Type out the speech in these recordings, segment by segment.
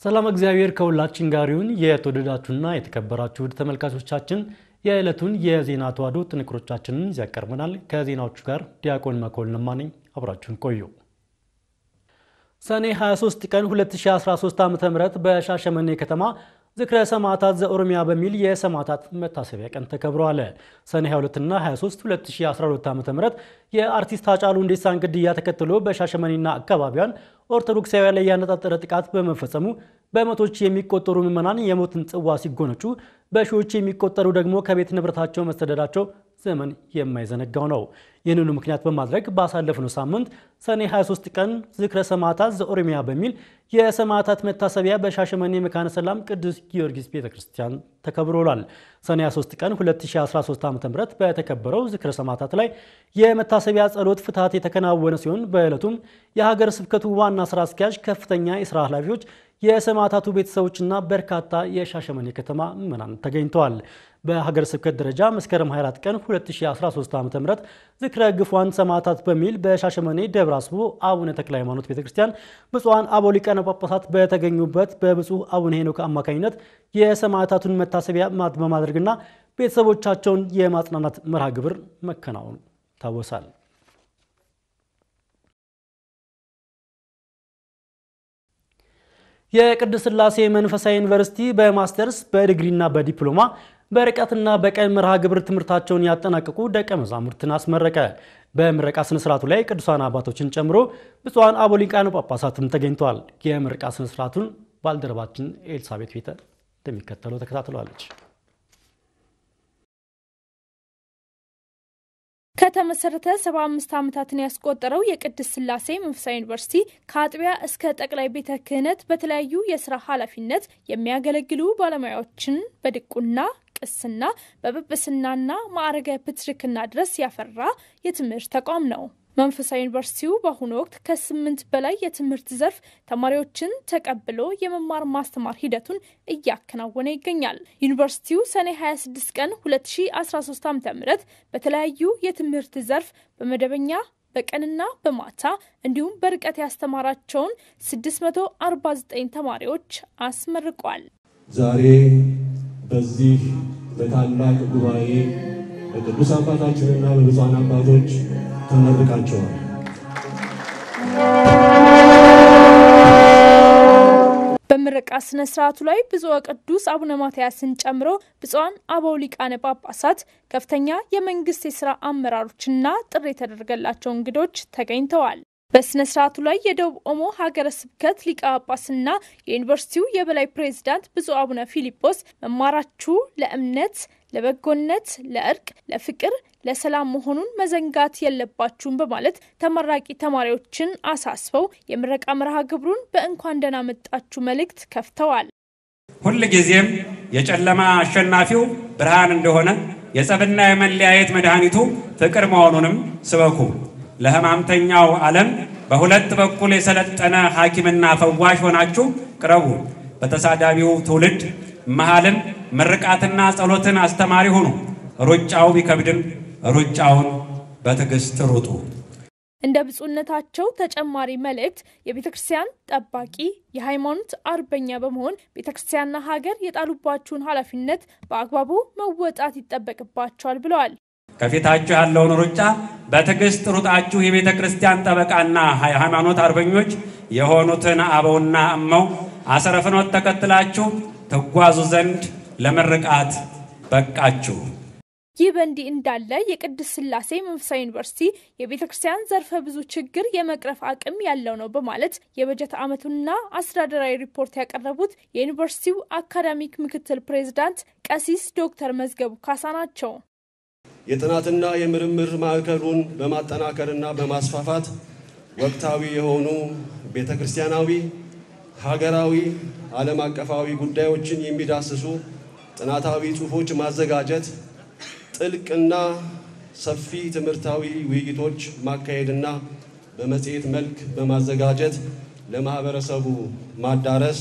ሰላም እግዚአብሔር ከሁላችን ጋር ይሁን። የተወደዳችሁና የተከበራችሁ ውድ ተመልካቾቻችን የዕለቱን የዜና ተዋሕዶ ጥንቅሮቻችንን ይዘን ቀርበናል። ከዜናዎቹ ጋር ዲያቆን መኮንን ማነኝ። አብራችሁን ቆዩ። ሰኔ 23 ቀን 2013 ዓ.ም በሻሸመኔ ከተማ ዝክረ ሰማዕታት ዘኦሮሚያ በሚል የሰማዕታት መታሰቢያ ቀን ተከብረዋል። ሰኔ 22ና 23 2012 ዓ.ም የአርቲስት ሃጫሉ ሁንዴሳን ግድያ ተከትሎ በሻሸመኔና አካባቢዋን ኦርቶዶክሳውያን ላይ ያነጣጠረ ጥቃት በመፈጸሙ በመቶች የሚቆጠሩ ምዕመናን የሞትን ጽዋ ሲጎነጩ በሺዎች የሚቆጠሩ ደግሞ ከቤት ንብረታቸው መሰደዳቸው ዘመን የማይዘነጋው ነው። ይህንኑ ምክንያት በማድረግ ባሳለፍነው ሳምንት ሰኔ 23 ቀን ዝክረ ሰማዕታት ዘኦሮሚያ በሚል የሰማዕታት መታሰቢያ በሻሸመኔ መካነ ሰላም ቅዱስ ጊዮርጊስ ቤተ ክርስቲያን ተከብሮሏል። ሰኔ 23 ቀን 2013 ዓ.ም በተከበረው ዝክረ ሰማዕታት ላይ የመታሰቢያ ጸሎት ፍትሐት የተከናወነ ሲሆን በዕለቱም የሀገረ ስብከቱ ዋና ስራ አስኪያጅ፣ ከፍተኛ የስራ ኃላፊዎች የሰማዕታቱ ቤተሰቦችና በርካታ የሻሸመኔ ከተማ ምዕመናን ተገኝተዋል። በሀገረ ስብከት ደረጃ መስከረም 24 ቀን 2013 ዓ.ም ዝክረ ግፏን ሰማዕታት በሚል በሻሸመኔ ደብረ አስቦ አቡነ ተክለ ሃይማኖት ቤተክርስቲያን ብፁዓን አበው ሊቃነ ጳጳሳት በተገኙበት በብፁዕ አቡነ ሄኖክ አማካኝነት የሰማዕታቱን መታሰቢያ በማድረግና ቤተሰቦቻቸውን የማጽናናት መርሃ ግብር መከናወኑ ይታወሳል። የቅድስት ሥላሴ መንፈሳዊ ዩኒቨርሲቲ በማስተርስ በዲግሪና በዲፕሎማ በርቀትና በቀን መርሃ ግብር ትምህርታቸውን ያጠናቀቁ ደቀ መዛሙርትን አስመረቀ። በምረቃ ስነ ስርዓቱ ላይ ቅዱሳን አባቶችን ጨምሮ ብፁዓን አበው ሊቃነ ጳጳሳትም ተገኝተዋል። የምረቃ ስነ ስርዓቱን ባልደረባችን ኤልሳቤት ቤተ እንደሚከተለው ተከታትለዋለች። ከተመሰረተ 75 ዓመታትን ያስቆጠረው የቅድስት ሥላሴ መንፈሳዊ ዩኒቨርሲቲ ከአጥቢያ እስከ ጠቅላይ ቤተ ክህነት በተለያዩ የስራ ኃላፊነት የሚያገለግሉ ባለሙያዎችን በድቁና ቅስና በጵጵስናና ማዕረገ ፕትርክና ድረስ ያፈራ የትምህርት ተቋም ነው። መንፈሳዊ ዩኒቨርሲቲው በአሁኑ ወቅት ከስምንት በላይ የትምህርት ዘርፍ ተማሪዎችን ተቀብሎ የመማር ማስተማር ሂደቱን እያከናወነ ይገኛል። ዩኒቨርሲቲው ሰኔ 26 ቀን 2013 ዓ ም በተለያዩ የትምህርት ዘርፍ በመደበኛ በቀንና በማታ እንዲሁም በርቀት ያስተማራቸውን 649 ተማሪዎች አስመርቋል። ዛሬ በዚህ በታላቅ ጉባኤ በቅዱስ አባታችንና በብፁዓን አባቶች ተመርቃቸዋል። በምረቃ ስነ ስርዓቱ ላይ ብፁዕ ቅዱስ አቡነ ማትያስን ጨምሮ ብፁዓን አበው ሊቃነ ጳጳሳት፣ ከፍተኛ የመንግስት የስራ አመራሮችና ጥሪ የተደረገላቸው እንግዶች ተገኝተዋል። በስነ ስርዓቱ ላይ የደቡብ ኦሞ ሀገረ ስብከት ሊቀ ጳጳስና የዩኒቨርሲቲው የበላይ ፕሬዝዳንት ብፁዕ አቡነ ፊሊጶስ መማራችሁ ለእምነት፣ ለበጎነት፣ ለእርቅ፣ ለፍቅር፣ ለሰላም መሆኑን መዘንጋት የለባችሁም በማለት ተመራቂ ተማሪዎችን አሳስበው የምረቃ መርሃ ግብሩን በእንኳን ደህና መጣችሁ መልእክት ከፍተዋል። ሁል ጊዜም የጨለማ አሸናፊው ብርሃን እንደሆነ የጸብና የመለያየት መድኃኒቱ ፍቅር መሆኑንም ስበኩ። ለሕማምተኛው ዓለም በሁለት በኩል የሰለጠነ ሐኪምና ፈዋሽ ሆናችሁ ቅረቡ። በተሳዳቢው ትውልድ መሃልም ምርቃትና ጸሎትን አስተማሪ ሁኑ። ሩጫው ቢከብድም ሩጫውን በትዕግስት ሩጡ። እንደ ብፁዕነታቸው ተጨማሪ መልእክት የቤተ ክርስቲያን ጠባቂ የሃይማኖት አርበኛ በመሆን ቤተ ክርስቲያንና ሀገር የጣሉባችሁን ኃላፊነት በአግባቡ መወጣት ይጠበቅባቸዋል ብለዋል። ከፊታችሁ ያለውን ሩጫ በትዕግስት ሩጣችሁ የቤተ ክርስቲያን ጠበቃና ሃይማኖት አርበኞች የሆኑትን አበውና እመው አሰረ ፍኖት ተከትላችሁ ትጓዙ ዘንድ ለምርቃት በቃችሁ። ይህ በእንዲህ እንዳለ የቅድስት ሥላሴ መንፈሳዊ ዩኒቨርሲቲ የቤተ ክርስቲያን ዘርፈ ብዙ ችግር የመቅረፍ አቅም ያለው ነው በማለት የበጀት ዓመቱና አስተዳደራዊ ሪፖርት ያቀረቡት የዩኒቨርሲቲው አካዳሚክ ምክትል ፕሬዝዳንት ቀሲስ ዶክተር መዝገቡ ካሳ ናቸው። የጥናትና የምርምር ማዕከሉን በማጠናከርና በማስፋፋት ወቅታዊ የሆኑ ቤተ ክርስቲያናዊ፣ ሀገራዊ፣ ዓለም አቀፋዊ ጉዳዮችን የሚዳስሱ ጥናታዊ ጽሑፎች ማዘጋጀት፣ ጥልቅና ሰፊ ትምህርታዊ ውይይቶች ማካሄድና በመጽሔት መልክ በማዘጋጀት ለማህበረሰቡ ማዳረስ፣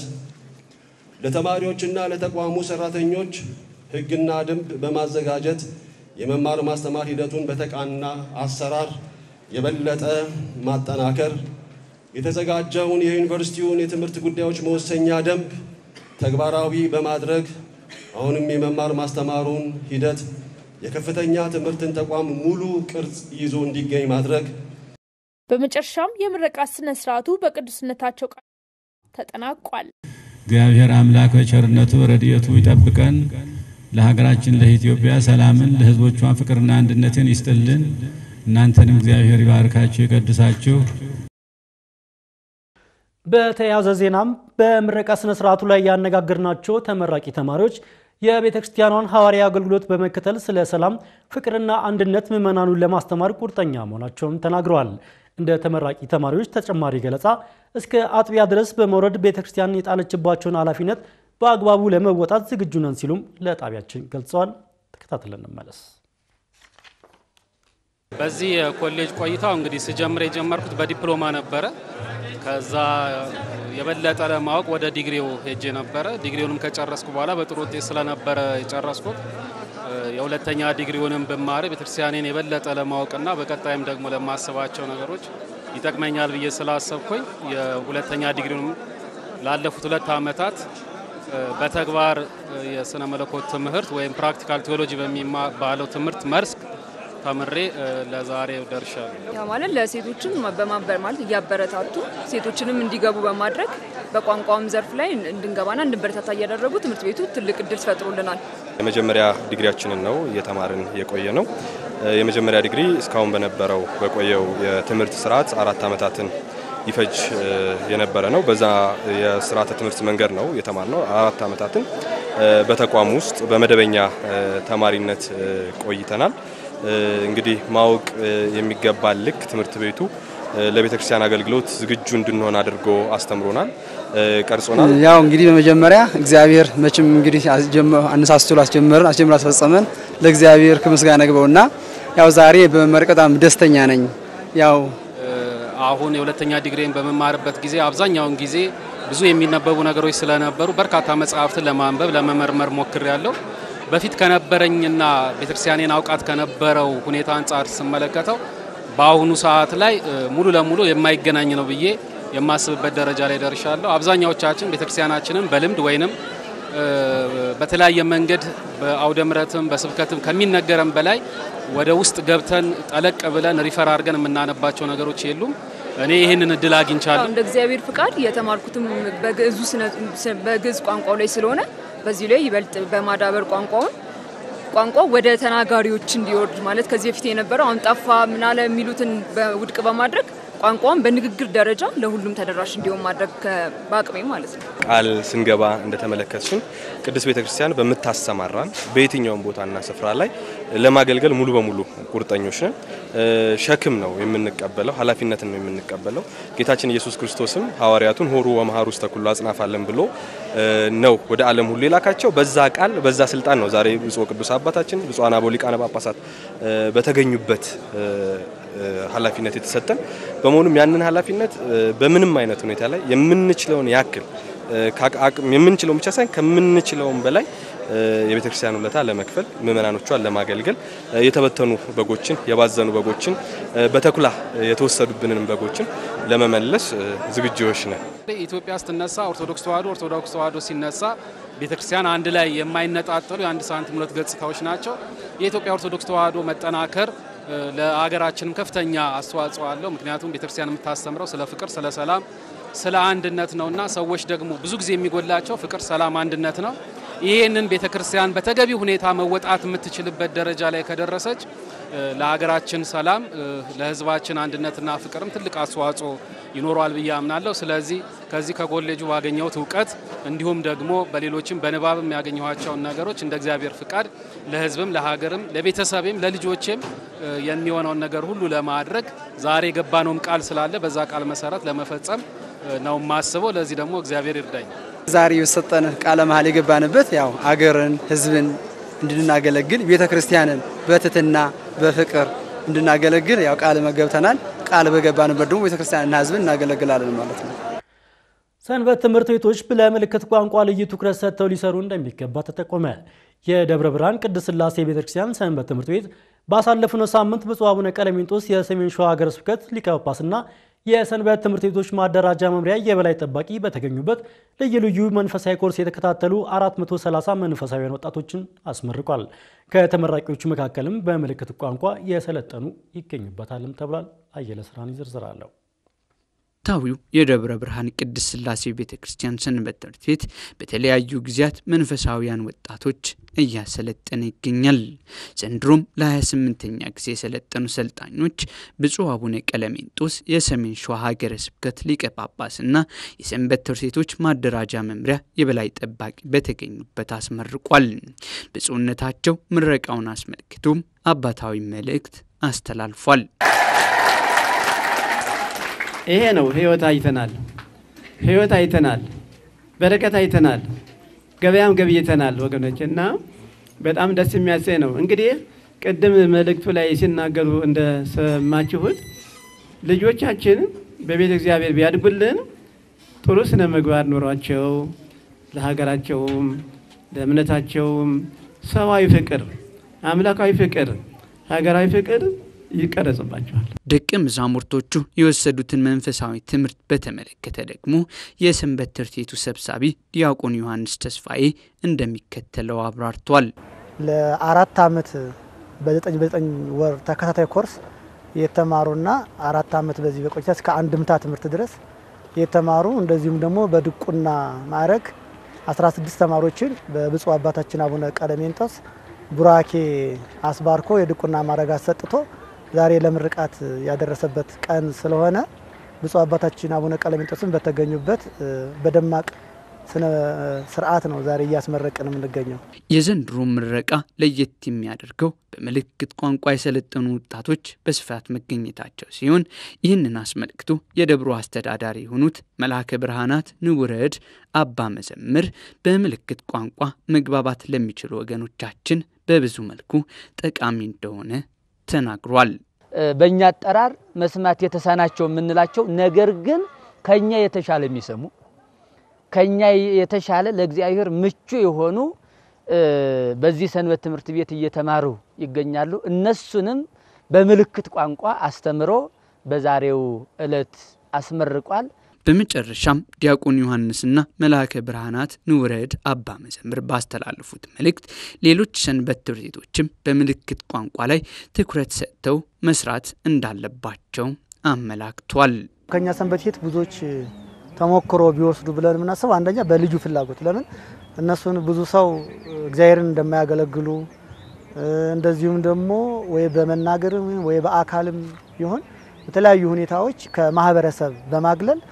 ለተማሪዎችና ለተቋሙ ሰራተኞች ሕግና ደንብ በማዘጋጀት የመማር ማስተማር ሂደቱን በተቃና አሰራር የበለጠ ማጠናከር የተዘጋጀውን የዩኒቨርሲቲውን የትምህርት ጉዳዮች መወሰኛ ደንብ ተግባራዊ በማድረግ አሁንም የመማር ማስተማሩን ሂደት የከፍተኛ ትምህርትን ተቋም ሙሉ ቅርጽ ይዞ እንዲገኝ ማድረግ። በመጨረሻም የምረቃት ስነ ስርዓቱ በቅዱስነታቸው ቃል ተጠናቋል። እግዚአብሔር አምላክ በቸርነቱ ረድኤቱ ይጠብቀን። ለሀገራችን ለኢትዮጵያ ሰላምን፣ ለሕዝቦቿ ፍቅርና አንድነትን ይስጥልን። እናንተንም እግዚአብሔር ይባርካችሁ ይቀድሳችሁ። በተያያዘ ዜናም በምረቃ ስነ ስርዓቱ ላይ ያነጋገርናቸው ተመራቂ ተማሪዎች የቤተ ክርስቲያኗን ሐዋርያዊ አገልግሎት በመከተል ስለ ሰላም፣ ፍቅርና አንድነት ምዕመናኑን ለማስተማር ቁርጠኛ መሆናቸውን ተናግረዋል። እንደ ተመራቂ ተማሪዎች ተጨማሪ ገለጻ እስከ አጥቢያ ድረስ በመውረድ ቤተ ክርስቲያን የጣለችባቸውን ኃላፊነት በአግባቡ ለመወጣት ዝግጁ ነን ሲሉም ለጣቢያችን ገልጸዋል። ተከታትለን እንመለስ። በዚህ የኮሌጅ ቆይታው እንግዲህ ስጀምር የጀመርኩት በዲፕሎማ ነበረ። ከዛ የበለጠ ለማወቅ ወደ ዲግሪው ሄጄ ነበረ። ዲግሪውንም ከጨረስኩ በኋላ በጥሩ ውጤት ስለነበረ የጨረስኩት የሁለተኛ ዲግሪውንም ብማር ቤተክርስቲያኔን የበለጠ ለማወቅና በቀጣይም ደግሞ ለማስባቸው ነገሮች ይጠቅመኛል ብዬ ስላሰብኩኝ የሁለተኛ ዲግሪውንም ላለፉት ሁለት ዓመታት በተግባር የስነ መለኮት ትምህርት ወይም ፕራክቲካል ቴዎሎጂ በሚባለው ትምህርት መስክ ተምሬ ለዛሬ ደርሻለሁ። ያ ማለት ለሴቶችን በማበር ማለት እያበረታቱ ሴቶችንም እንዲገቡ በማድረግ በቋንቋውም ዘርፍ ላይ እንድንገባና እንድንበረታታ እያደረጉ ትምህርት ቤቱ ትልቅ እድል ፈጥሮልናል። የመጀመሪያ ዲግሪያችንን ነው እየተማርን የቆየ ነው። የመጀመሪያ ዲግሪ እስካሁን በነበረው በቆየው የትምህርት ስርዓት አራት ዓመታትን ይፈጅ የነበረ ነው። በዛ የስርዓተ ትምህርት መንገድ ነው የተማርነው። አራት ዓመታትን በተቋም ውስጥ በመደበኛ ተማሪነት ቆይተናል። እንግዲህ ማወቅ የሚገባ ልክ ትምህርት ቤቱ ለቤተ ክርስቲያን አገልግሎት ዝግጁ እንድንሆን አድርጎ አስተምሮናል፣ ቀርጾናል። ያው እንግዲህ በመጀመሪያ እግዚአብሔር መቼም እንግዲህ አነሳስቶ ላስጀመረን አስጀምሮ አስፈጸመን ለእግዚአብሔር ከምስጋና ግበውና ያው ዛሬ በመመረቅ በጣም ደስተኛ ነኝ። ያው አሁን የሁለተኛ ዲግሪን በመማርበት ጊዜ አብዛኛውን ጊዜ ብዙ የሚነበቡ ነገሮች ስለነበሩ በርካታ መጽሐፍትን ለማንበብ ለመመርመር ሞክሬያለሁ። በፊት ከነበረኝና ቤተክርስቲያኔን አውቃት ከነበረው ሁኔታ አንጻር ስመለከተው በአሁኑ ሰዓት ላይ ሙሉ ለሙሉ የማይገናኝ ነው ብዬ የማስብበት ደረጃ ላይ ደርሻለሁ። አብዛኛዎቻችን ቤተክርስቲያናችንን በልምድ ወይንም በተለያየ መንገድ በአውደ ምሕረትም በስብከትም ከሚነገረን በላይ ወደ ውስጥ ገብተን ጠለቅ ብለን ሪፈር አድርገን የምናነባቸው ነገሮች የሉም። እኔ ይህንን እድል አግኝቻለሁ። እንደ እግዚአብሔር ፍቃድ የተማርኩትም በግዕዝ ቋንቋው ላይ ስለሆነ በዚህ ላይ ይበልጥ በማዳበር ቋንቋውን ቋንቋው ወደ ተናጋሪዎች እንዲወርድ ማለት ከዚህ በፊት የነበረው አሁን ጠፋ ምናለ የሚሉትን ውድቅ በማድረግ ቋንቋውን በንግግር ደረጃ ለሁሉም ተደራሽ እንዲሆን ማድረግ በአቅሜ ማለት ነው። ቃል ስንገባ እንደተመለከትሽን ቅድስት ቤተክርስቲያን በምታሰማራን በየትኛውም ቦታና ስፍራ ላይ ለማገልገል ሙሉ በሙሉ ቁርጠኞች ነን። ሸክም ነው የምንቀበለው፣ ኃላፊነትን ነው የምንቀበለው። ጌታችን ኢየሱስ ክርስቶስም ሐዋርያቱን ሆሩ ወመሃሩ ውስተ ኩሉ አጽናፋለን ብሎ ነው ወደ ዓለም ሁሉ የላካቸው። በዛ ቃል በዛ ስልጣን ነው ዛሬ ብፁዕ ቅዱስ አባታችን ብፁዓን አበው ሊቃነ ጳጳሳት በተገኙበት ኃላፊነት የተሰጠን በመሆኑም ያንን ኃላፊነት በምንም አይነት ሁኔታ ላይ የምንችለውን ያክል የምንችለውን ብቻ ሳይሆን ከምንችለውም በላይ የቤተ ክርስቲያን ውለታ ለመክፈል ምእመናኖቿን ለማገልገል የተበተኑ በጎችን የባዘኑ በጎችን በተኩላ የተወሰዱብንን በጎችን ለመመለስ ዝግጁዎች ነን። ኢትዮጵያ ስትነሳ ኦርቶዶክስ ተዋሕዶ ኦርቶዶክስ ተዋሕዶ ሲነሳ ቤተ ክርስቲያን አንድ ላይ የማይነጣጠሉ የአንድ ሳንቲም ሁለት ገጽታዎች ናቸው። የኢትዮጵያ ኦርቶዶክስ ተዋሕዶ መጠናከር ለሀገራችንም ከፍተኛ አስተዋጽኦ አለው። ምክንያቱም ቤተክርስቲያን የምታስተምረው ስለ ፍቅር፣ ስለ ሰላም፣ ስለ አንድነት ነውና ሰዎች ደግሞ ብዙ ጊዜ የሚጎላቸው ፍቅር፣ ሰላም፣ አንድነት ነው። ይህንን ቤተክርስቲያን በተገቢ ሁኔታ መወጣት የምትችልበት ደረጃ ላይ ከደረሰች ለሀገራችን ሰላም፣ ለሕዝባችን አንድነትና ፍቅርም ትልቅ አስተዋጽኦ ይኖረዋል ብዬ አምናለሁ። ስለዚህ ከዚህ ከኮሌጁ ባገኘሁት እውቀት እንዲሁም ደግሞ በሌሎችም በንባብም ያገኘኋቸውን ነገሮች እንደ እግዚአብሔር ፍቃድ ለሕዝብም፣ ለሀገርም፣ ለቤተሰቤም፣ ለልጆቼም የሚሆነውን ነገር ሁሉ ለማድረግ ዛሬ የገባነውም ቃል ስላለ በዛ ቃል መሰረት ለመፈጸም ነው የማስበው። ለዚህ ደግሞ እግዚአብሔር ይርዳኝ። ዛሬ የሰጠን ቃለ መሀል የገባንበት ያው አገርን ህዝብን እንድናገለግል ቤተ ክርስቲያንን በትትና በፍቅር እንድናገለግል ያው ቃል መገብተናል። ቃል በገባንበት ደግሞ ቤተ ክርስቲያንና ህዝብን እናገለግላለን ማለት ነው። ሰንበት ትምህርት ቤቶች ለምልክት ቋንቋ ልዩ ትኩረት ሰጥተው ሊሰሩ እንደሚገባ ተጠቆመ። የደብረ ብርሃን ቅድስት ሥላሴ ቤተክርስቲያን ሰንበት ትምህርት ቤት ባሳለፍነው ሳምንት ብፁዕ አቡነ ቀለሜንጦስ የሰሜን ሸዋ ሀገረ ስብከት ሊቀ ጳጳስና የሰንበት ትምህርት ቤቶች ማደራጃ መምሪያ የበላይ ጠባቂ በተገኙበት ልዩ ልዩ መንፈሳዊ ኮርስ የተከታተሉ 430 መንፈሳዊያን ወጣቶችን አስመርቋል። ከተመራቂዎቹ መካከልም በምልክት ቋንቋ የሰለጠኑ ይገኙበታልም ተብሏል። አየለ ስራን ዝርዝር አለው። ታዊው የደብረ ብርሃን ቅድስት ሥላሴ ቤተ ክርስቲያን ሰንበት ትምህርት ቤት በተለያዩ ጊዜያት መንፈሳዊያን ወጣቶች እያሰለጠነ ይገኛል። ዘንድሮም ለ28ኛ ጊዜ የሰለጠኑ ሰልጣኞች ብፁዕ አቡነ ቀለሜንጦስ የሰሜን ሸዋ ሀገረ ስብከት ሊቀ ጳጳስና የሰንበት ትምህርት ቤቶች ማደራጃ መምሪያ የበላይ ጠባቂ በተገኙበት አስመርቋል። ብፁዕነታቸው ምረቃውን አስመልክቶም አባታዊ መልእክት አስተላልፏል። ይሄ ነው ህይወት አይተናል። ህይወት አይተናል። በረከት አይተናል። ገበያም ገብይተናል ወገኖች እና በጣም ደስ የሚያሰኝ ነው። እንግዲህ ቅድም መልእክቱ ላይ ሲናገሩ እንደሰማችሁት ልጆቻችን በቤተ እግዚአብሔር ቢያድጉልን ጥሩ ስነ ምግባር ኑሯቸው ለሀገራቸውም ለእምነታቸውም ሰዋዊ ፍቅር፣ አምላካዊ ፍቅር፣ ሀገራዊ ፍቅር ይቀረጽባቸዋል። ደቀ መዛሙርቶቹ የወሰዱትን መንፈሳዊ ትምህርት በተመለከተ ደግሞ የሰንበት ትምህርት ቤቱ ሰብሳቢ ዲያቆን ዮሐንስ ተስፋዬ እንደሚከተለው አብራርቷል። ለአራት ዓመት በዘጠኝ በዘጠኝ ወር ተከታታይ ኮርስ የተማሩና አራት ዓመት በዚህ በቆይታ እስከ አንድምታ ትምህርት ድረስ የተማሩ እንደዚሁም ደግሞ በድቁና ማዕረግ 16 ተማሪዎችን በብፁዕ አባታችን አቡነ ቀለሜንጦስ ቡራኬ አስባርኮ የድቁና ማዕረግ አሰጥቶ ዛሬ ለምርቃት ያደረሰበት ቀን ስለሆነ ብፁዕ አባታችን አቡነ ቀለሜንጦስን በተገኙበት በደማቅ ስነ ስርዓት ነው ዛሬ እያስመረቅን የምንገኘው። የዘንድሮ ምረቃ ለየት የሚያደርገው በምልክት ቋንቋ የሰለጠኑ ወጣቶች በስፋት መገኘታቸው ሲሆን ይህንን አስመልክቶ የደብሮ አስተዳዳሪ የሆኑት መልአከ ብርሃናት ንውረድ አባ መዘምር በምልክት ቋንቋ መግባባት ለሚችሉ ወገኖቻችን በብዙ መልኩ ጠቃሚ እንደሆነ ተናግሯል። በእኛ አጠራር መስማት የተሳናቸው የምንላቸው ነገር ግን ከኛ የተሻለ የሚሰሙ ከኛ የተሻለ ለእግዚአብሔር ምቹ የሆኑ በዚህ ሰንበት ትምህርት ቤት እየተማሩ ይገኛሉ። እነሱንም በምልክት ቋንቋ አስተምሮ በዛሬው ዕለት አስመርቋል። በመጨረሻም ዲያቆን ዮሐንስና መልአከ ብርሃናት ንውረድ አባ መዘምር ባስተላለፉት መልእክት ሌሎች ሰንበት ትምህርት ቤቶችም በምልክት ቋንቋ ላይ ትኩረት ሰጥተው መስራት እንዳለባቸው አመላክቷል። ከኛ ሰንበት ቤት ብዙዎች ተሞክሮ ቢወስዱ ብለን የምናስበው አንደኛ በልጁ ፍላጎት ለምን እነሱን ብዙ ሰው እግዚአብሔርን እንደማያገለግሉ እንደዚሁም ደግሞ ወይ በመናገርም ወይ በአካልም ይሁን በተለያዩ ሁኔታዎች ከማህበረሰብ በማግለል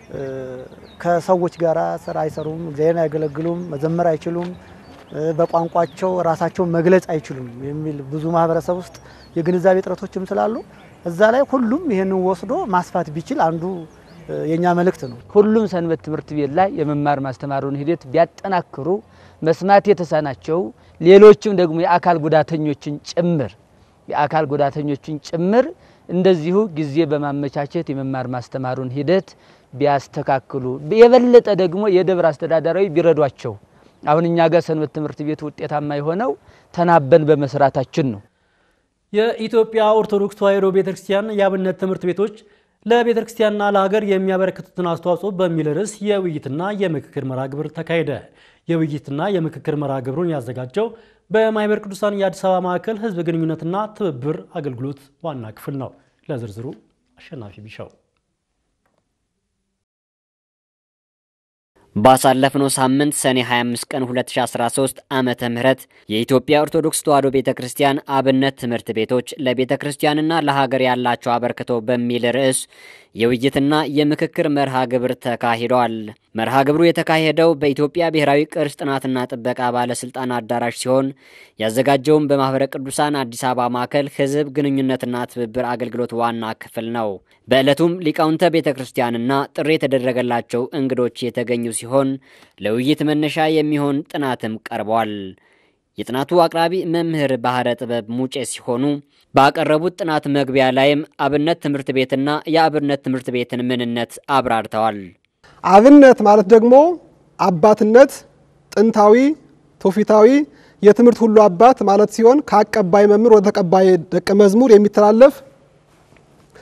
ከሰዎች ጋር ስራ አይሰሩም፣ እግዚአብሔርን አያገለግሉም፣ መዘመር አይችሉም፣ በቋንቋቸው ራሳቸውን መግለጽ አይችሉም የሚል ብዙ ማህበረሰብ ውስጥ የግንዛቤ እጥረቶችም ስላሉ እዛ ላይ ሁሉም ይህንን ወስዶ ማስፋት ቢችል አንዱ የኛ መልእክት ነው። ሁሉም ሰንበት ትምህርት ቤት ላይ የመማር ማስተማሩን ሂደት ቢያጠናክሩ መስማት የተሳናቸው ሌሎችም ደግሞ የአካል ጉዳተኞችን ጭምር የአካል ጉዳተኞችን ጭምር እንደዚሁ ጊዜ በማመቻቸት የመማር ማስተማሩን ሂደት ቢያስተካክሉ የበለጠ ደግሞ የደብር አስተዳዳራዊ ቢረዷቸው። አሁን እኛ ጋር ሰንበት ትምህርት ቤት ውጤታማ የሆነው ተናበን በመስራታችን ነው። የኢትዮጵያ ኦርቶዶክስ ተዋሕዶ ቤተክርስቲያን የአብነት ትምህርት ቤቶች ለቤተ ክርስቲያንና ለሀገር የሚያበረክቱትን አስተዋጽኦ በሚል ርዕስ የውይይትና የምክክር መርሃ ግብር ተካሄደ። የውይይትና የምክክር መርሃ ግብሩን ያዘጋጀው በማኅበረ ቅዱሳን የአዲስ አበባ ማዕከል ሕዝብ ግንኙነትና ትብብር አገልግሎት ዋና ክፍል ነው። ለዝርዝሩ አሸናፊ ቢሻው ባሳለፍነው ሳምንት ሰኔ 25 ቀን 2013 ዓመተ ምህረት የኢትዮጵያ ኦርቶዶክስ ተዋሕዶ ቤተ ክርስቲያን አብነት ትምህርት ቤቶች ለቤተ ክርስቲያንና ለሀገር ያላቸው አበርክቶ በሚል ርዕስ የውይይትና የምክክር መርሃ ግብር ተካሂዷል። መርሃ ግብሩ የተካሄደው በኢትዮጵያ ብሔራዊ ቅርስ ጥናትና ጥበቃ ባለስልጣን አዳራሽ ሲሆን ያዘጋጀውም በማኅበረ ቅዱሳን አዲስ አበባ ማዕከል ሕዝብ ግንኙነትና ትብብር አገልግሎት ዋና ክፍል ነው። በዕለቱም ሊቃውንተ ቤተ ክርስቲያንና ጥሪ የተደረገላቸው እንግዶች የተገኙ ሲሆን ለውይይት መነሻ የሚሆን ጥናትም ቀርቧል። የጥናቱ አቅራቢ መምህር ባህረ ጥበብ ሙጬ ሲሆኑ ባቀረቡት ጥናት መግቢያ ላይም አብነት ትምህርት ቤትና የአብነት ትምህርት ቤትን ምንነት አብራርተዋል። አብነት ማለት ደግሞ አባትነት ጥንታዊ ትውፊታዊ የትምህርት ሁሉ አባት ማለት ሲሆን ከአቀባይ መምህር ወደ ተቀባይ ደቀ መዝሙር የሚተላለፍ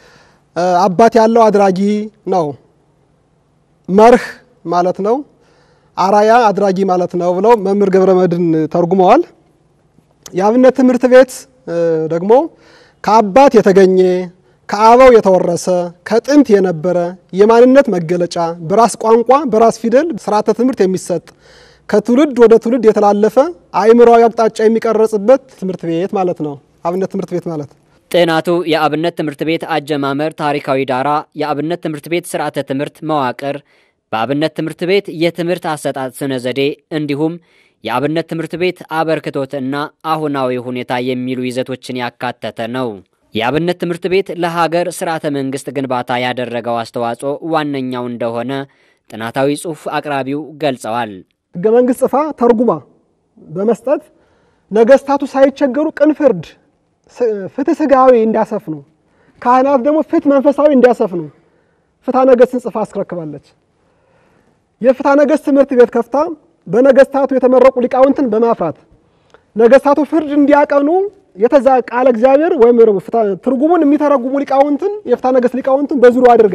አባት ያለው አድራጊ ነው። መርህ ማለት ነው። አራያ አድራጊ ማለት ነው ብለው መምህር ገብረ መድኅን ተርጉመዋል። የአብነት ትምህርት ቤት ደግሞ ከአባት የተገኘ ከአበው የተወረሰ ከጥንት የነበረ የማንነት መገለጫ በራስ ቋንቋ በራስ ፊደል ስርዓተ ትምህርት የሚሰጥ ከትውልድ ወደ ትውልድ የተላለፈ አእምሯዊ አቅጣጫ የሚቀረጽበት ትምህርት ቤት ማለት ነው። አብነት ትምህርት ቤት ማለት ጥናቱ የአብነት ትምህርት ቤት አጀማመር ታሪካዊ ዳራ፣ የአብነት ትምህርት ቤት ስርዓተ ትምህርት መዋቅር፣ በአብነት ትምህርት ቤት የትምህርት አሰጣጥ ስነ ዘዴ እንዲሁም የአብነት ትምህርት ቤት አበርክቶት እና አሁናዊ ሁኔታ የሚሉ ይዘቶችን ያካተተ ነው። የአብነት ትምህርት ቤት ለሀገር ስርዓተ መንግስት ግንባታ ያደረገው አስተዋጽኦ ዋነኛው እንደሆነ ጥናታዊ ጽሑፍ አቅራቢው ገልጸዋል። ህገ መንግስት ጽፋ ተርጉማ በመስጠት ነገስታቱ ሳይቸገሩ ቅን ፍርድ፣ ፍትህ ስጋዊ እንዲያሰፍኑ፣ ካህናት ደግሞ ፍትህ መንፈሳዊ እንዲያሰፍኑ ፍትሐ ነገስትን ጽፋ አስረክባለች። የፍትሐ ነገስት ትምህርት ቤት ከፍታ በነገስታቱ የተመረቁ ሊቃውንትን በማፍራት ነገስታቱ ፍርድ እንዲያቀኑ የተዛ ቃለ እግዚአብሔር ወይም ትርጉሙን የሚተረጉሙ ሊቃውንትን የፍትሐ ነገስት ሊቃውንትን በዙሪያው አድርጋ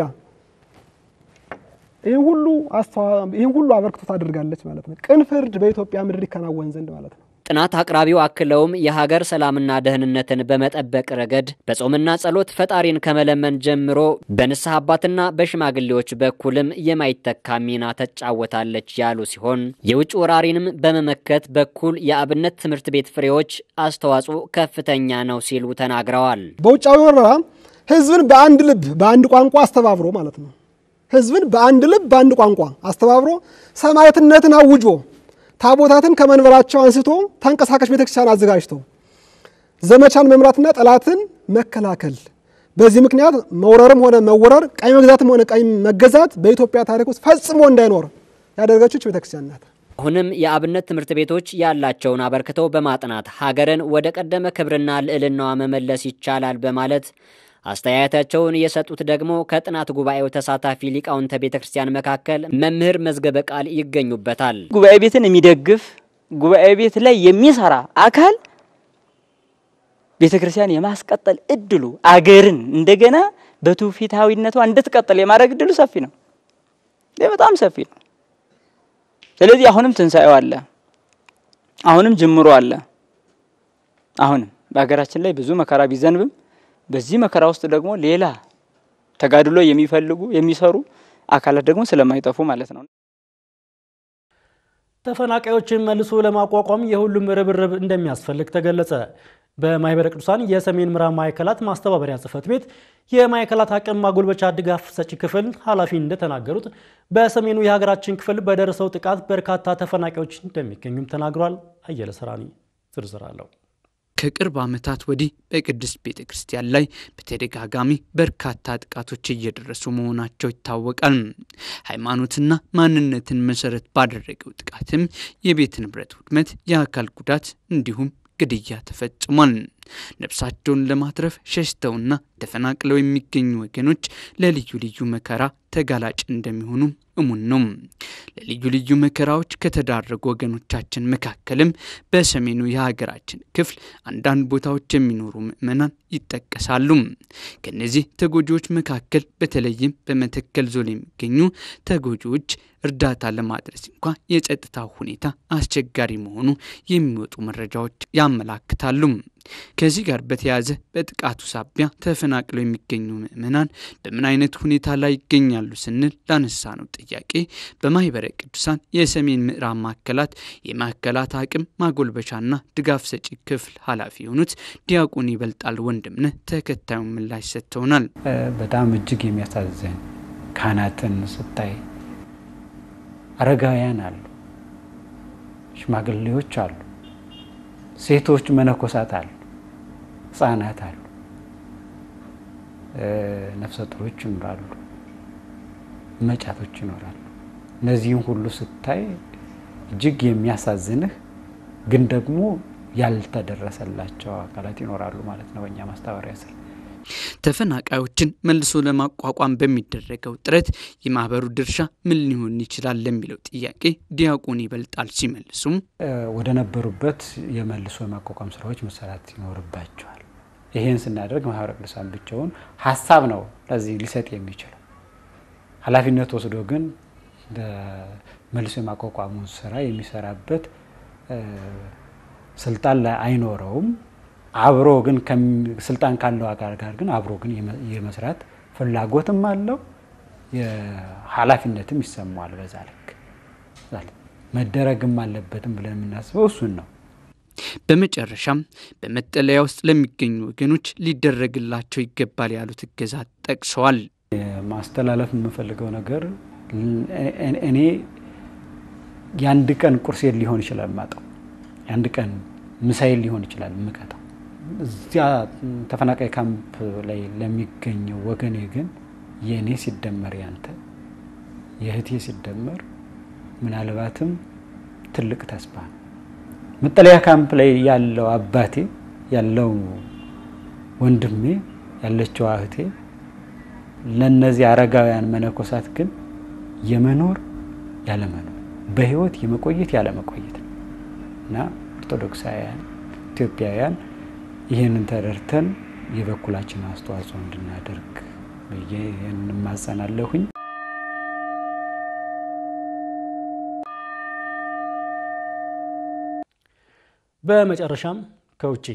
ይህን ሁሉ ይህን ሁሉ አበርክቶት አድርጋለች ማለት ነው። ቅን ፍርድ በኢትዮጵያ ምድር ይከናወን ዘንድ ማለት ነው። ጥናት አቅራቢው አክለውም የሀገር ሰላምና ደህንነትን በመጠበቅ ረገድ በጾምና ጸሎት ፈጣሪን ከመለመን ጀምሮ በንስሐ አባትና በሽማግሌዎች በኩልም የማይተካ ሚና ተጫወታለች ያሉ ሲሆን የውጭ ወራሪንም በመመከት በኩል የአብነት ትምህርት ቤት ፍሬዎች አስተዋጽኦ ከፍተኛ ነው ሲሉ ተናግረዋል። በውጫዊ ወረራ ህዝብን በአንድ ልብ በአንድ ቋንቋ አስተባብሮ ማለት ነው። ህዝብን በአንድ ልብ በአንድ ቋንቋ አስተባብሮ ሰማዕትነትን አውጆ ታቦታትን ከመንበራቸው አንስቶ ተንቀሳቃሽ ቤተክርስቲያን አዘጋጅቶ ዘመቻን መምራትና ጠላትን መከላከል። በዚህ ምክንያት መውረርም ሆነ መወረር፣ ቀኝ መግዛትም ሆነ ቀኝ መገዛት በኢትዮጵያ ታሪክ ውስጥ ፈጽሞ እንዳይኖር ያደረገችው ቤተክርስቲያን ናት። አሁንም የአብነት ትምህርት ቤቶች ያላቸውን አበርክተው በማጥናት ሀገርን ወደ ቀደመ ክብርና ልዕልናዋ መመለስ ይቻላል በማለት አስተያየታቸውን የሰጡት ደግሞ ከጥናት ጉባኤው ተሳታፊ ሊቃውንተ ቤተ ክርስቲያን መካከል መምህር መዝገበ ቃል ይገኙበታል። ጉባኤ ቤትን የሚደግፍ ጉባኤ ቤት ላይ የሚሰራ አካል ቤተ ክርስቲያን የማስቀጠል እድሉ አገርን እንደገና በትውፊታዊነቷ እንድትቀጥል የማድረግ እድሉ ሰፊ ነው። ይህ በጣም ሰፊ ነው። ስለዚህ አሁንም ትንሣኤው አለ፣ አሁንም ጅምሮ አለ። አሁንም በሀገራችን ላይ ብዙ መከራ ቢዘንብም በዚህ መከራ ውስጥ ደግሞ ሌላ ተጋድሎ የሚፈልጉ የሚሰሩ አካላት ደግሞ ስለማይጠፉ ማለት ነው። ተፈናቃዮችን መልሶ ለማቋቋም የሁሉም ርብርብ እንደሚያስፈልግ ተገለጸ። በማህበረ ቅዱሳን የሰሜን ምዕራብ ማዕከላት ማስተባበሪያ ጽሕፈት ቤት የማዕከላት አቅም ማጎልበቻ ድጋፍ ሰጪ ክፍል ኃላፊ እንደተናገሩት በሰሜኑ የሀገራችን ክፍል በደረሰው ጥቃት በርካታ ተፈናቃዮች እንደሚገኙም ተናግሯል። አየለ ሰራኒ ዝርዝር አለው። ከቅርብ ዓመታት ወዲህ በቅድስት ቤተ ክርስቲያን ላይ በተደጋጋሚ በርካታ ጥቃቶች እየደረሱ መሆናቸው ይታወቃል። ሃይማኖትና ማንነትን መሰረት ባደረገው ጥቃትም የቤት ንብረት ውድመት፣ የአካል ጉዳት እንዲሁም ግድያ ተፈጽሟል። ነፍሳቸውን ለማትረፍ ሸሽተውና ተፈናቅለው የሚገኙ ወገኖች ለልዩ ልዩ መከራ ተጋላጭ እንደሚሆኑ እሙን ነው። ለልዩ ልዩ መከራዎች ከተዳረጉ ወገኖቻችን መካከልም በሰሜኑ የሀገራችን ክፍል አንዳንድ ቦታዎች የሚኖሩ ምዕመናን ይጠቀሳሉ። ከነዚህ ተጎጂዎች መካከል በተለይም በመተከል ዞን የሚገኙ ተጎጂዎች እርዳታ ለማድረስ እንኳ የጸጥታ ሁኔታ አስቸጋሪ መሆኑ የሚወጡ መረጃዎች ያመላክታሉ። ከዚህ ጋር በተያያዘ በጥቃቱ ሳቢያ ተፈናቅለው የሚገኙ ምዕመናን በምን አይነት ሁኔታ ላይ ይገኛሉ ስንል ላነሳ ነው ጥያቄ በማህበረ ቅዱሳን የሰሜን ምዕራብ ማዕከላት የማዕከላት አቅም ማጎልበቻና ድጋፍ ሰጪ ክፍል ኃላፊ የሆኑት ዲያቆን ይበልጣል ወንድምነህ ተከታዩን ምላሽ ሰጥተውናል። በጣም እጅግ የሚያሳዝን ካህናትን ስታይ አረጋውያን አሉ፣ ሽማግሌዎች አሉ፣ ሴቶች መነኮሳት አሉ፣ ህጻናት አሉ፣ ነፍሰ ጡሮች ይኖራሉ፣ መጫቶች ይኖራሉ። እነዚህም ሁሉ ስታይ እጅግ የሚያሳዝንህ ግን ደግሞ ያልተደረሰላቸው አካላት ይኖራሉ ማለት ነው በእኛ ማስተባበሪያ ስር ተፈናቃዮችን መልሶ ለማቋቋም በሚደረገው ጥረት የማህበሩ ድርሻ ምን ሊሆን ይችላል ለሚለው ጥያቄ ዲያቆን ይበልጣል ሲመልሱም ወደ ነበሩበት የመልሶ የማቋቋም ስራዎች መሰራት ይኖርባቸዋል። ይሄን ስናደርግ ማህበረ ቅዱሳን ብቻውን ሀሳብ ነው ለዚህ ሊሰጥ የሚችለው። ኃላፊነት ወስዶ ግን መልሶ የማቋቋሙን ስራ የሚሰራበት ስልጣን ላይ አይኖረውም። አብሮ ግን ስልጣን ካለው አካል ጋር ግን አብሮ ግን የመስራት ፍላጎትም አለው፣ ኃላፊነትም ይሰማዋል። በዛ ልክ መደረግም አለበትም ብለን የምናስበው እሱን ነው። በመጨረሻም በመጠለያ ውስጥ ለሚገኙ ወገኖች ሊደረግላቸው ይገባል ያሉት እገዛ ጠቅሰዋል። ማስተላለፍ የምፈልገው ነገር እኔ የአንድ ቀን ቁርሴን ሊሆን ይችላል ማጣው፣ የአንድ ቀን ምሳዬን ሊሆን ይችላል የምቀጣው። እዚያ ተፈናቃይ ካምፕ ላይ ለሚገኘው ወገኔ ግን የእኔ ሲደመር ያንተ የእህቴ ሲደመር ምናልባትም ትልቅ ተስፋ ነው። መጠለያ ካምፕ ላይ ያለው አባቴ ያለው ወንድሜ ያለችው እህቴ ለእነዚህ አረጋውያን መነኮሳት ግን የመኖር ያለመኖር በህይወት የመቆየት ያለመቆየት ነው እና ኦርቶዶክሳውያን ኢትዮጵያውያን ይህንን ተረድተን የበኩላችን አስተዋጽኦ እንድናደርግ ብዬ እንማጸናለሁኝ። በመጨረሻም ከውጭ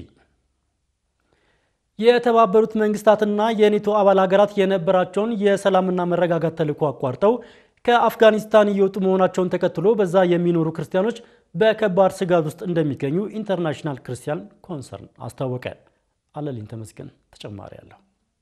የተባበሩት መንግስታትና የኔቶ አባል ሀገራት የነበራቸውን የሰላምና መረጋጋት ተልዕኮ አቋርጠው ከአፍጋኒስታን እየወጡ መሆናቸውን ተከትሎ በዛ የሚኖሩ ክርስቲያኖች በከባድ ስጋት ውስጥ እንደሚገኙ ኢንተርናሽናል ክርስቲያን ኮንሰርን አስታወቀ። አለልኝ ተመስገን ተጨማሪ አለው።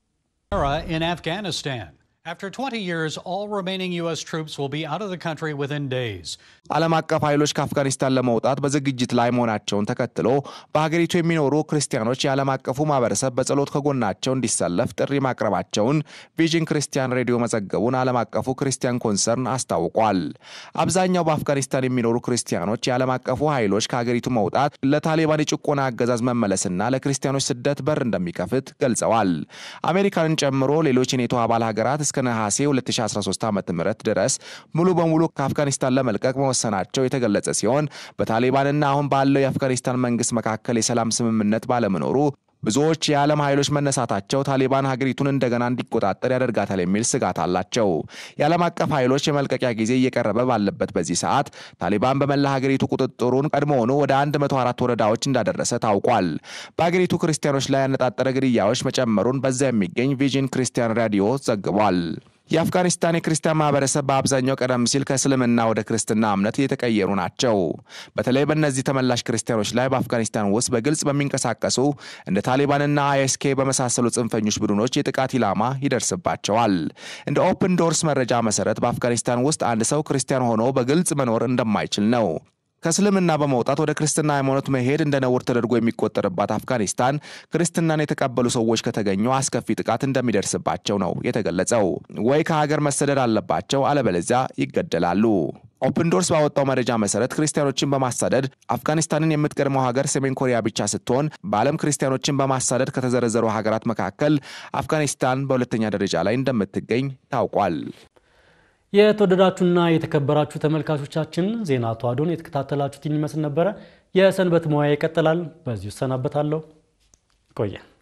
In Afghanistan. After 20 years, all remaining U.S. troops will be out of the country within days. ዓለም አቀፍ ኃይሎች ከአፍጋኒስታን ለመውጣት በዝግጅት ላይ መሆናቸውን ተከትሎ በሀገሪቱ የሚኖሩ ክርስቲያኖች የዓለም አቀፉ ማህበረሰብ በጸሎት ከጎናቸው እንዲሰለፍ ጥሪ ማቅረባቸውን ቪዥን ክርስቲያን ሬዲዮ መዘገቡን ዓለም አቀፉ ክርስቲያን ኮንሰርን አስታውቋል። አብዛኛው በአፍጋኒስታን የሚኖሩ ክርስቲያኖች የዓለም አቀፉ ኃይሎች ከሀገሪቱ መውጣት ለታሊባን የጭቆና አገዛዝ መመለስና ለክርስቲያኖች ስደት በር እንደሚከፍት ገልጸዋል። አሜሪካንን ጨምሮ ሌሎች የኔቶ አባል ሀገራት እስከ ነሐሴ 2013 ዓ ም ድረስ ሙሉ በሙሉ ከአፍጋኒስታን ለመልቀቅ መወሰናቸው የተገለጸ ሲሆን በታሊባንና አሁን ባለው የአፍጋኒስታን መንግስት መካከል የሰላም ስምምነት ባለመኖሩ ብዙዎች የዓለም ኃይሎች መነሳታቸው ታሊባን ሀገሪቱን እንደገና እንዲቆጣጠር ያደርጋታል የሚል ስጋት አላቸው። የዓለም አቀፍ ኃይሎች የመልቀቂያ ጊዜ እየቀረበ ባለበት በዚህ ሰዓት ታሊባን በመላ ሀገሪቱ ቁጥጥሩን ቀድሞውኑ ወደ 104 ወረዳዎች እንዳደረሰ ታውቋል። በሀገሪቱ ክርስቲያኖች ላይ ያነጣጠረ ግድያዎች መጨመሩን በዛ የሚገኝ ቪዥን ክርስቲያን ራዲዮ ዘግቧል። የአፍጋኒስታን የክርስቲያን ማህበረሰብ በአብዛኛው ቀደም ሲል ከእስልምና ወደ ክርስትና እምነት እየተቀየሩ ናቸው። በተለይ በእነዚህ ተመላሽ ክርስቲያኖች ላይ በአፍጋኒስታን ውስጥ በግልጽ በሚንቀሳቀሱ እንደ ታሊባንና አይኤስኬ በመሳሰሉ ጽንፈኞች ቡድኖች የጥቃት ኢላማ ይደርስባቸዋል። እንደ ኦፕን ዶርስ መረጃ መሰረት በአፍጋኒስታን ውስጥ አንድ ሰው ክርስቲያን ሆኖ በግልጽ መኖር እንደማይችል ነው። ከእስልምና በመውጣት ወደ ክርስትና ሃይማኖት መሄድ እንደ ነውር ተደርጎ የሚቆጠርባት አፍጋኒስታን ክርስትናን የተቀበሉ ሰዎች ከተገኙ አስከፊ ጥቃት እንደሚደርስባቸው ነው የተገለጸው። ወይ ከሀገር መሰደድ አለባቸው፣ አለበለዚያ ይገደላሉ። ኦፕን ዶርስ ባወጣው መረጃ መሰረት ክርስቲያኖችን በማሳደድ አፍጋኒስታንን የምትቀድመው ሀገር ሰሜን ኮሪያ ብቻ ስትሆን በዓለም ክርስቲያኖችን በማሳደድ ከተዘረዘሩ ሀገራት መካከል አፍጋኒስታን በሁለተኛ ደረጃ ላይ እንደምትገኝ ታውቋል። የተወደዳችሁና የተከበራችሁ ተመልካቾቻችን ዜና ተዋዶን የተከታተላችሁትን ይመስል ነበረ። የሰንበት ሙያ ይቀጥላል። በዚሁ እሰናበታለሁ። ቆየ